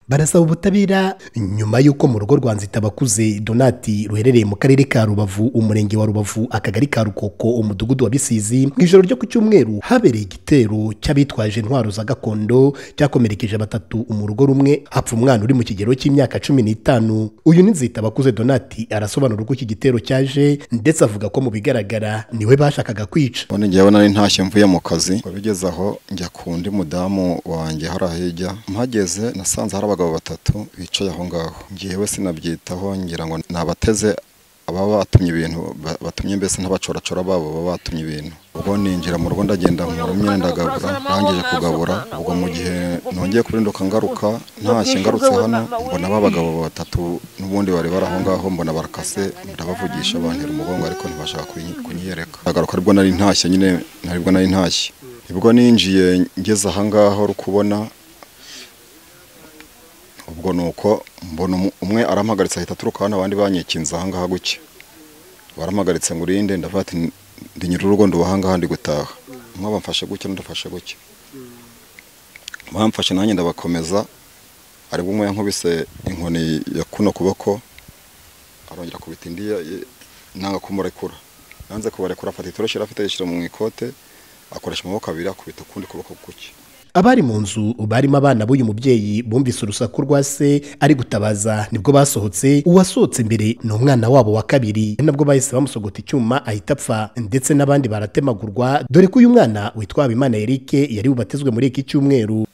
barasaba ubutabera nyuma y'uko mu rugo rwa nzitabakuze donati ruherereye mu karere ka rubavu umurenge wa rubavu akagari ka rukoko umudugudu wa bisizi mu ijoro ryo ku cyumweru habereye igitero cy'abitwaje intwaro za gakondo cyakomerekeje batatu mu rugo rumwe hapfa umwana uri mu kigero cy'imyaka cumi n'itanu uyu ni nzitabakuze donati arasobanura uko iki gitero cyaje ndetse avuga ko mu bigaragara niwe bashakaga kwica ubundi ngewe nari ntashye mvuye mu kazi ngo bigeze aho njya ku undi mudamu wanjye hari ahijya mpageze nasanze hari abagabo batatu bicaye aho ngaho ngewe sinabyitaho ngira ngo nabateze ababa batumye ibintu ba- batumye mbese n'abacoracora babo baba batumye ibintu ubwo ninjira mu rugo ndagenda mu myenda ndagabura ndangije kugabura ubwo mu gihe nongeye kurinduka ngaruka ntashye ngarutse hano mbona ba bagabo batatu n'ubundi bari bari aho ngaho mbona barakase ndabavugisha bantera umugongo ariko ntibashaka kunyi- kunyiyereka ndagaruka aribwo nari ntashye nyine aribwo nari ntashye ubwo ninjiye ngeze aha ngaho uri kubona ubwo ni uko mbona umu- umwe arampagaritse ahita aturuka hano abandi banyikinze ahangaha gutya barampagaritse ngo urinde ndavuga ati ndi nyiri urugo ndi uwahangaha ndi gutaha umwe bamfashe gutya undi afashe gutya bamfashe nanjye ndabakomeza aribwo umwe yankubise inkoni ya kuno kuboko arongera akubita indi ya- ya- nanga kumurekura nanze kubarekura afata itoroshi yari afite yishyira mu ikote akoresha amaboko abiri akubita ukundi kuboko gutya abari mu nzu barimo abana b'uyu mubyeyi bumvise urusaku rwa se ari gutabaza nibwo basohotse uwasohotse imbere ni umwana wabo wa kabiri nabwo bahise bamusogota icyuma ahita apfa ndetse n'abandi baratemagurwa dore ko uyu mwana witwa habimana eric yari bubatizwe muri iki cyumweru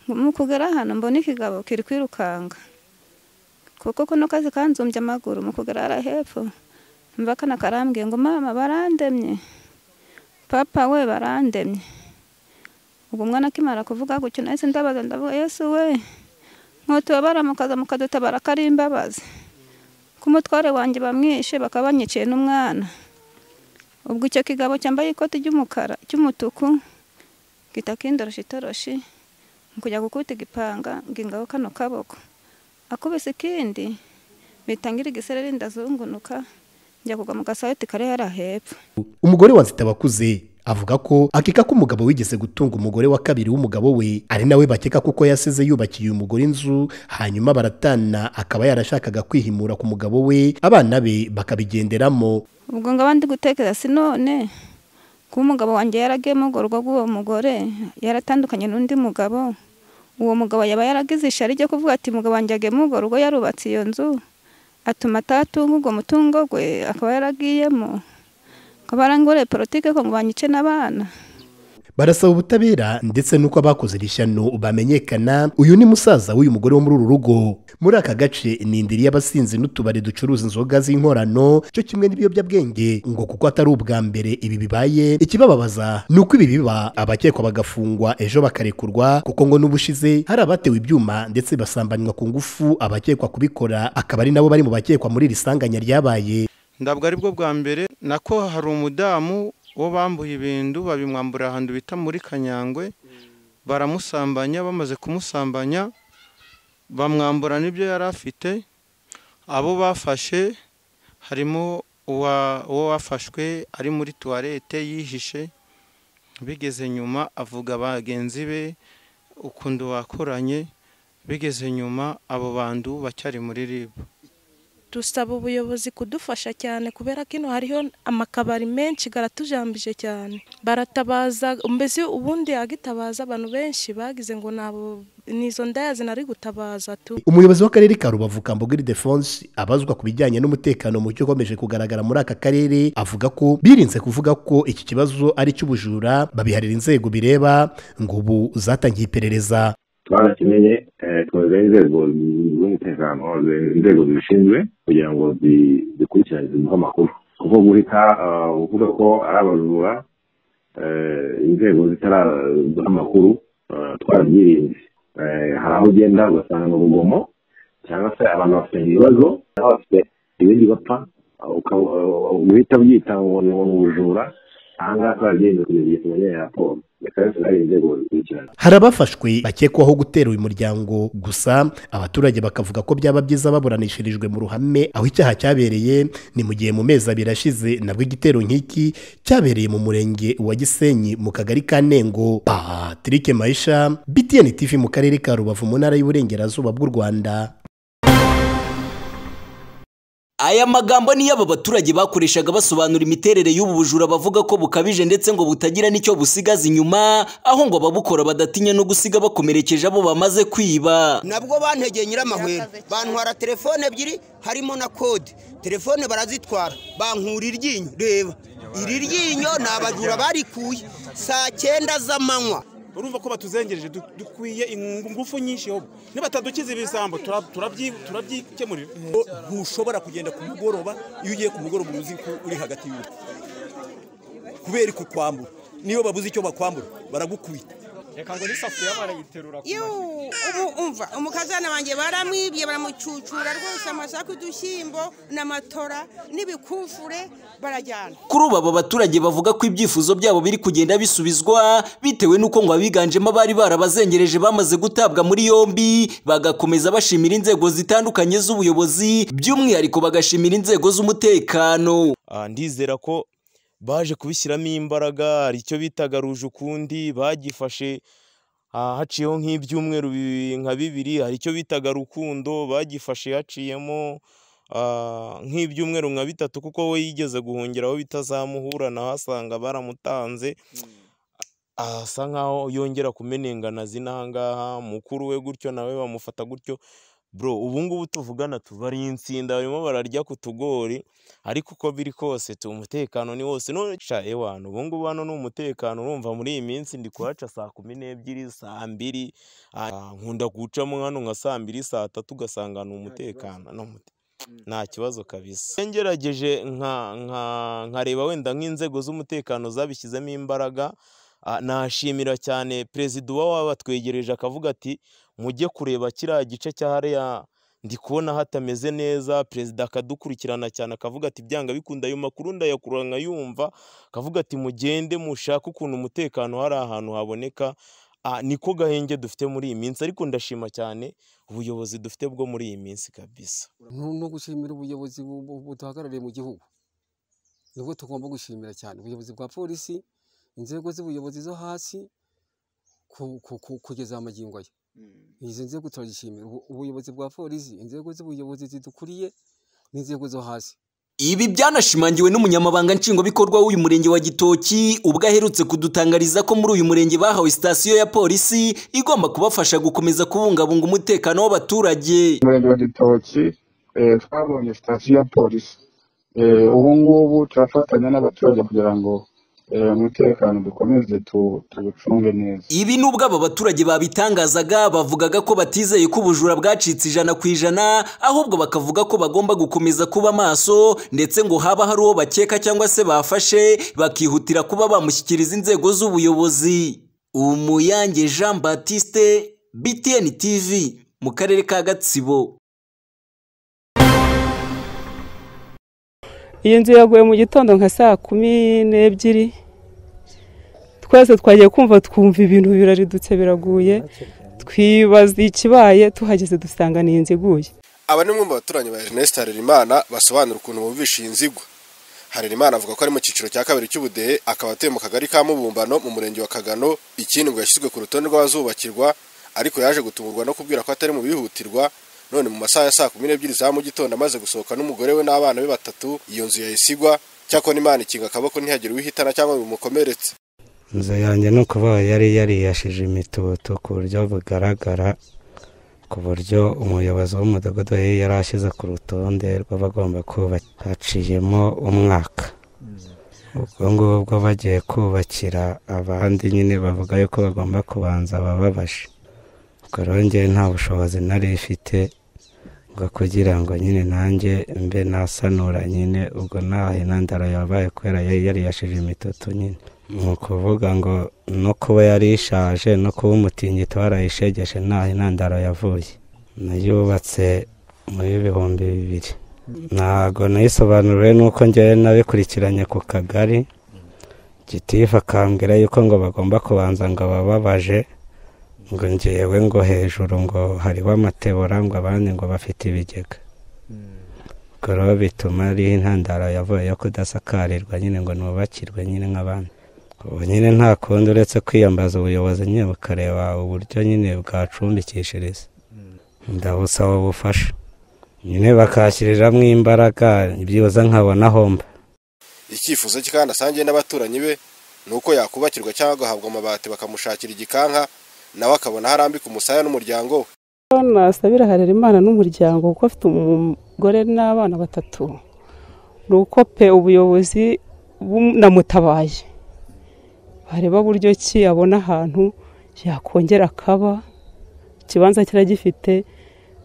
mu kugera hano mbona ikigabo kiri kwirukanka kuko kano kazi kanzumbye amaguru mu kugera hariya hepfo mva kana karambwiye ngo mama barandemye papa we barandemye ubwo umwana akimara kuvuga gutyo nahise ndabaza ndavuga yesu we nkotubabara mukaza mukadutabara ko ari imbabazi ko umutware wanjye bamwishe bakaba banyiciye n'umwana ubwo icyo kigabo cyambaye ikoti ry'umukara cy'umutuku gita kindoroshi itoroshi nkujya gukubita igipanga ngo ingabo kano kaboko akubise ikindi bitangira igisereri ndazungunuka njya kugwa mu gasaheti kari hariya hepfo umugore wa nzitabakuze avuga ko akeka ko umugabo wigeze gutunga umugore wa kabiri w'umugabo we ari nawe bakeka kuko yasize yubakiye uyu mugore inzu hanyuma baratana akaba yarashakaga kwihimura ku mugabo we abana be bakabigenderamo ubwo ngaba ndi gutekereza si none kuba umugabo wanjye yaragiye mu urwo rugo rw'uwo mugore yaratandukanye n'undi mugabo uwo mugabo yaba yaragize ishari ryo kuvuga ati umugabo wanjye yagiye mu urwo rugo yarubatse iyo nzu atuma atatunga ubwo mutungo gwe akaba yaragiyemo akaba aranguriye politike ko ngo banyice n'abana barasaba ubutabera ndetse n'uko abakoze iri shyano bamenyekana uyu ni musaza w'uyu mugore wo muri uru rugo muri aka gace ni indiri y'abasinzi n'utubari ducuruza inzoga z'inkorano cyo kimwe n'ibiyobyabwenge ngo kuko atari ubwa mbere ibi bibaye ikibababaza ni uko ibi biba abakekwa bagafungwa ejo bakarekurwa kuko ngo n'ubushize hari abatewe ibyuma ndetse basambanywa ku ngufu abakekwa kubikora akaba ari nabo bari mu bakekwa muri iri sanganya ryabaye ntabwo aribwo bwa mbere nako hari umudamu wo bambuye ibintu babimwambura ahantu bita muri kanyangwe baramusambanya bamaze kumusambanya bamwambura n'ibyo yari afite abo bafashe harimo uwa- uwo wafashwe ari muri tuwarete yihishe bigeze nyuma avuga bagenzi be ukuntu wakoranye bigeze nyuma abo bantu bacyari muri ribu dusaba ubuyobozi kudufasha cyane kubera ko ino hariho amakabari menshi garatujambije cyane baratabaza mbese ubundi yagitabaza abantu benshi bagize ngo nabo nizo ndayazi nari gutabaza tu umuyobozi w'akarere ka rubavu kambogiri defonse abazwa ku bijyanye n'umutekano muke ukomeje kugaragara muri aka karere avuga ko birinze kuvuga ko iki kibazo ari icy'ubujura babiharira inzego bireba ngo ubu zatangiye iperereza twarakeneye eh, twumva inzego z'umutekano ze- inzego zibishinzwe kugira ngo zi- zikurikirane ziduhe amakuru kuko guhita ah, uvuga ko ari abajura eh, inzego zitaraduha amakuru ah, twarabyirinze Eh, hari aho ugenda ugasanga mu rugomo cyangwa se abantu bafite ibibazo cyangwa bafite ibindi bapfa ukaba- ah, uhita ubyita ngo ni ubujura aha ngaha twabigenze kugeza igihe tumenyereye raporo reka yose hari inzego zikurikirana hari abafashwe bakekwaho gutera uyu muryango gusa abaturage bakavuga ko byaba byiza baburanishirijwe mu ruhame aho icyaha cyabereye ni mu gihe mu mezi abiri ashize nabwo igitero nk'iki cyabereye mu murenge wa gisenyi mu kagari ka nengo patrick mayisha btn tv mu karere ka rubavu mu ntara y'uburengerazuba bw'u rwanda Aya magambo ni y'aba baturage bakoreshaga basobanura imiterere y'ubu bujura bavuga ko bukabije ndetse ngo butagira n'icyo busigaza inyuma aho ngo ababukora badatinya no gusiga bakomerekeje abo bamaze kwiba nabwo bantegeye nyiramahwera bantwara telefone ebyiri harimo na kode telefone barazitwara bankura iryinyo reba iri ryinyo ni abajura barikuye saa cyenda z'amanywa urumva ko batuzengereje du- dukwiye ingufu nyinshi hobo nibatadukiza ibisambo turabyi- turabyi- turabyikemurira ntushobora kugenda ku mugoroba iyo ugiye ku mugoroba uba uzi ko uri hagati y'urugo kubera kukwambura niyo babuze icyo bakwambura baragukubita reka ngo n'isafuriya barayiterura ku iyo ubu umva umukazana wanjye baramwibye baramucucura rwose amasaku udushyimbo n'amatora n'ibikufure barajyana kuri ubu aba baturage bavuga ko ibyifuzo byabo biri kugenda bisubizwa bitewe n'uko ngo abiganjemo abari barabazengereje bamaze gutabwa muri yombi bagakomeza bashimira inzego zitandukanye z'ubuyobozi by'umwihariko bagashimira inzego z'umutekano Ah, ndizera ko baje kubishyiramo imbaraga hari icyo bitaga ruje ukundi bagifashe ah, haciyeho nk'ibyumweru bi- nka bibiri hari icyo bitaga rukundo bagifashe haciyemo ah, nk'ibyumweru nka bitatu kuko we yigeze guhungera aho bitazamuhura naho asanga baramutanze Ah, asa nkaho yongera kumenengana zinahangaha mukuru we gutyo nawe bamufata gutyo bro ubu ngubu tuvugana tuba ari insinda barimo bararya ku tugori ariko uko biri kose tu umutekano ni wose none ca ewana ubu ngubu hano ni umutekano urumva muri iyi minsi ndi kuhaca saa kumi n'ebyiri saa mbiri ah, nkunda gucamo hano nka saa mbiri saa tatu ugasanga ni umutekano ni umute- nta kibazo kabisa ngerageje nka nka nkareba wenda nk'inzego z'umutekano zabishyizemo imbaraga ah, nashimira cyane perezida uba wabatwegereje akavuga ati mujye kureba kiriya gice cya hariya ndi kubona hatameze neza perezida akadukurikirana cyane akavuga ati byanga bikunda ayo makuru ndayakura nkayumva akavuga ati mugende mushake ukuntu umutekano hari ahantu haboneka Ah, niko gahenge dufite muri iyi minsi ariko ndashima cyane ubuyobozi dufite bwo muri iyi minsi kabisa Nu- no gushimira ubuyobozi bu- bu- buduhagarariye mu gihugu nibwo tugomba gushimira cyane ubuyobozi bwa polisi inzego z'ubuyobozi zo hasi ku- ku- ku- kugeza amagingo aya izi nzego turagishimira Ubu- ubuyobozi bwa polisi inzego z'ubuyobozi zidukuriye n'inzego zo hasi Ibi byanashimangiwe n'umunyamabanga nshingwabikorwa w'uyu murenge wa Gitoki ubwo aherutse kudutangariza ko muri uyu murenge bahawe sitasiyo ya polisi igomba kubafasha gukomeza kubungabunga umutekano w'abaturage umurenge wa gitoki eh, twabonye sitasiyo ya polisi Eh, ubu ngubu turafatanya n'abaturage kugira ngo eh, umutekano dukomeze tu- tuwucunge neza Ibi nubwo aba baturage babitangazaga bavugaga ko batizeye ko ubujura bwacitse ijana ku ijana ahubwo bakavuga ko bagomba gukomeza kuba maso ndetse ngo haba hari uwo bakeka cyangwa se bafashe bakihutira kuba bamushyikiriza inzego z'ubuyobozi umuyange jean batiste btn tv mu karere ka gatsibo iyi nzu yaguye mu gitondo nka saa kumi n'ebyiri twese twagiye kumva twumva ibintu biraridutse biraguye twibaza ikibaye tuhageze dusanga ni inzu iguye aba ni umwe mu baturanyi ba Ernest Harerimana basobanura ukuntu bumvisha iyi nzigwa Harerimana avuga ko ari mu cyiciro cya kabiri cy'ubudehe akaba atuye mu kagari ka Mubumbano mu murenge wa Kagano ikindi ngo yashyizwe ku rutonde rw'abazubakirwa ariko yaje gutungurwa no kubwira ko atari mu bihutirwa none mu masaha ya saa kumi n'ebyiri za mu gitondo amaze gusohoka n'umugore we n'abana be batatu iyo nzu yayisigwa cyakora imana ikinga akaboko ntihagire uwihitana cyangwa ngo bimukomeretse inzu yanjye ni ukuvuga yari yariyashije imitutu ku buryo bugaragara ku buryo umuyobozi w'umudugudu yari yarashyize ku rutonde rw'abagomba kubaka haciyemo umwaka ubwo ngubwo bagiye kubakira abandi nyine bavuga yuko bagomba kubanza abababashe ubwo rero njyewe nta bushobozi nari ifite bwo kugira ngo nyine nanjye mbe nasanura nyine ubwo ntahe nandara yabaye kubera yari yariyashije imitutu nyine ni ukuvuga ngo no kuba yari ishaje no kuba umutingito warayishegeshe ntaho intandaro yavuye nayubatse muri bihumbi bibiri ntabwo nayisobanuriwe nuko ngewe nabikurikiranye ku kagari gitifu akambwira yuko ngo bagomba kubanza ngo bababaje ngo ngewe ngo hejuru ngo hariho amatebura ngo abandi ngo bafite ibigega ubwo rero bituma ari intandaro yavuye yo kudasakarirwa nyine ngo nubakirwe nyine nk'abandi ubu nyine nta kundi uretse kwiyambaza ubuyobozi nyine bukareba uburyo nyine bwacumbikishiriza ndabusaba ubufasha nyine bakashyiriramo imbaraga byibuze nkabona homba icyifuzo cye kandi asangiye n'abaturanyi be ni uko yakubakirwa cyangwa agahabwa amabati bakamushakira igikanka nawe akabona harambika umusaya n'umuryango we nasabira harera imana n'umuryango kuko afite umugore n'abana batatu ni uko pe ubuyobozi bunamutabaye bareba buryo ki abona ahantu yakongera akaba ikibanza kiragifite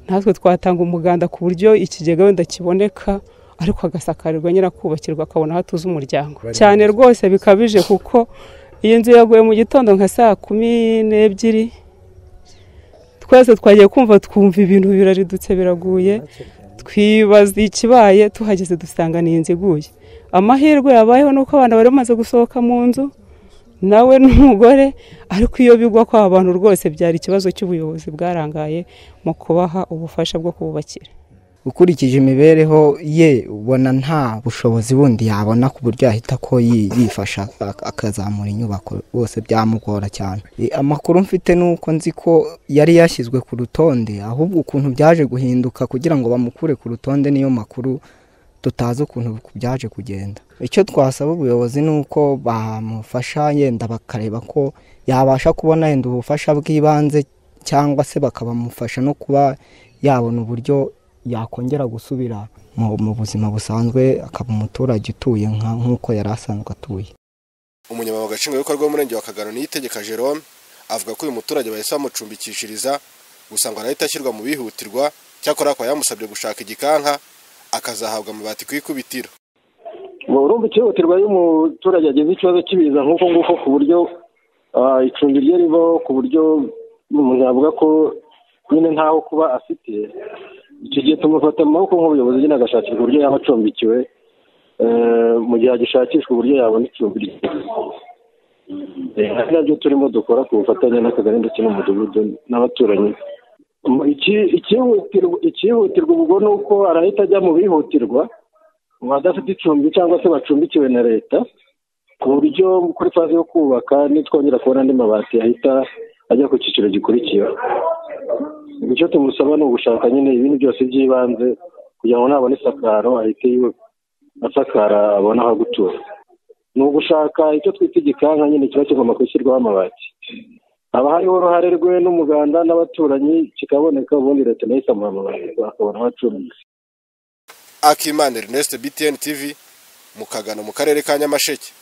natwe twatanga umuganda ku buryo ikigega wenda kiboneka ariko agasakarirwa nyirakubakirwa akabona aho atuze umuryango cyane rwose bikabije kuko iyi nzu yaguye mu gitondo nka saa kumi n'ebyiri twese twagiye kumva twumva ibintu biraridutse biraguye twibaza ikibaye tuhageze dusanga ni inzu iguye amahirwe yabayeho ni uko abana bari bamaze gusohoka mu nzu nawe n'umugore ariko iyo bigwa kw'aba bantu rwose byari ikibazo cy'ubuyobozi bwarangaye mu kubaha ubufasha bwo kububakira ukurikije imibereho ye ubona nta bushobozi bundi yabona ku buryo yahita ko yi- yifasha ak- akazamura inyubako bose byamugora cyane E, amakuru mfite ni uko nzi ko yari yashyizwe ku rutonde ahubwo ukuntu byaje guhinduka kugira ngo bamukure ku rutonde niyo makuru tutazi ukuntu byaje kugenda icyo twasaba ubuyobozi ni uko bamufasha yenda bakareba ko yabasha kubona yenda ubufasha bw'ibanze cyangwa se bakabamufasha no kuba yabona uburyo yakongera gusubira mu mu buzima busanzwe akaba umuturage utuye nka- nk'uko yari asanzwe atuye umunyamabanga nshingwabikorwa w'umurenge wa kagano niyitegeka jerome avuga ko uyu muturage bahise bamucumbikishiriza gusa ngo arahita ashyirwa mu bihutirwa cyakora akaba yamusabye gushaka igikanka akazahabwa amabati ku ikubitiro ngo urumva icyihutirwa iyo umuturage agize ikibazo cy'ibiza nk'uko nguko ku buryo ah, icumbi rye ribaho ku buryo umuntu yavuga ko nyine ntaho kuba afite icyo gihe tumufata mu maboko nk'ubuyobozi nyine agashakirwa uburyo yaba acumbikiwe eh, mu gihe agishakishwa uburyo yabona icumbi rye Eh, ari nabyo turimo dukora ku bufatanye n'akagari ndetse n'umudugudu n'abaturanyi Mu- iki- icyihutirwa icyihutirwa ubwo ni uko arahita ajya mu bihutirwa mu badafite icumbi cyangwa se bacumbikiwe na leta ku buryo kuri faze yo kubaka nitwongera kubona andi mabati ahita ajya ku cyiciro gikurikiyeho icyo tumusaba ni ugushaka nyine ibindi byose by'ibanze kugira ngo nabona isakaro ahite yiwe asakara abone aho gutura ni ugushaka icyo twita igikanka nyine kiba kigomba gushyirwaho amabati haba hariho uruhare rwe n'umuganda n'abaturanyi kikaboneka ubundi leta nayo ikamuha amabati akabona aho acumbika akimana ernest btn tv mu kagano mu karere ka nyamasheke